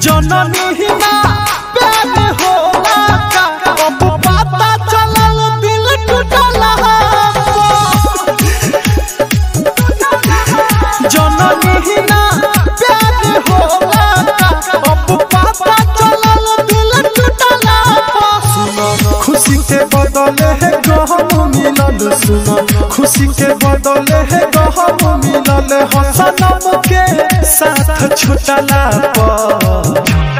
जननी ही ना प्यार होला का अब पता चलल दिल टूटला जननी ही ना प्यार होला का अब पता चलल दिल टूटला सुनो खुशी के बदले है गहम मिलल सुनो खुशी के बदले है गहम मिलल हसनम के साथ छुटला पर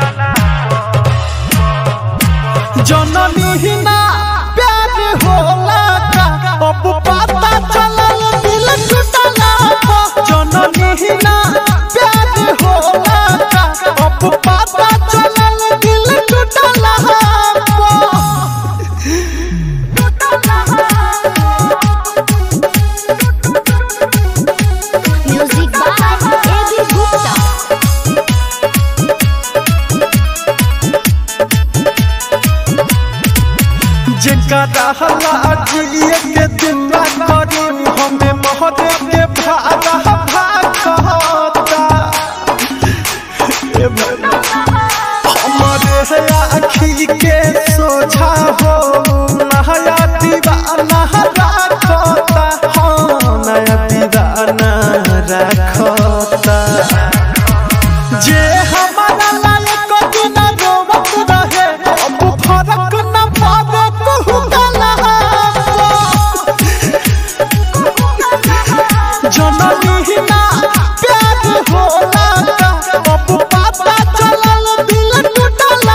जननी ही ना प्यार होला का अब पता चलल दिल टूटला पर जननी ही ना प्यार होला का अब पता चलल दिल टूटला पर Music by A.B. Gupta. जेकरा हला जिए के दिन करी हमें महादेव के भागा भागता ए भैया, हमारे है आखी के सोझा हो नया दीवाना रखता हाँ नया दीवाना रखता जे हमारा लायक दिन रोवत रहे अब फरक न पावे कहू गला जननी ही ना प्यार होला का अब पता चलल दिल टूटला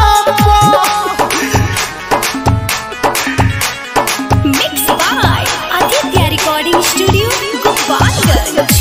Mixed by Aditya Recording Studio, Gopalganj.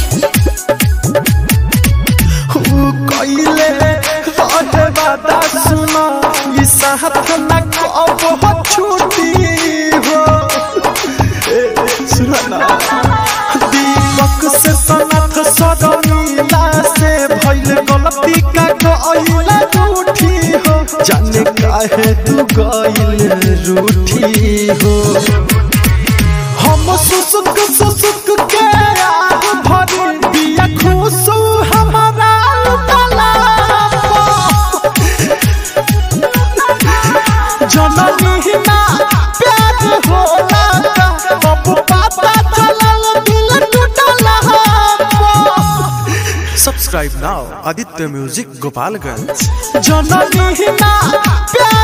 ऊ कइले रहे वादा सुना ई साथ न कब हो छूटी हो ए, सुना ना दीपक से सनत सदनीला से भइल गलती का गइल रूठी हो जाने काहे तू गइल रूठी हो हम सुसुक सुसुक के आग भरी बिया खुशू हमारा उतला जननी ही ना प्यार होला का अब पता चलल दिल टूटला Subscribe now, Aditya Music Gopalganj. जननी ही ना प्यार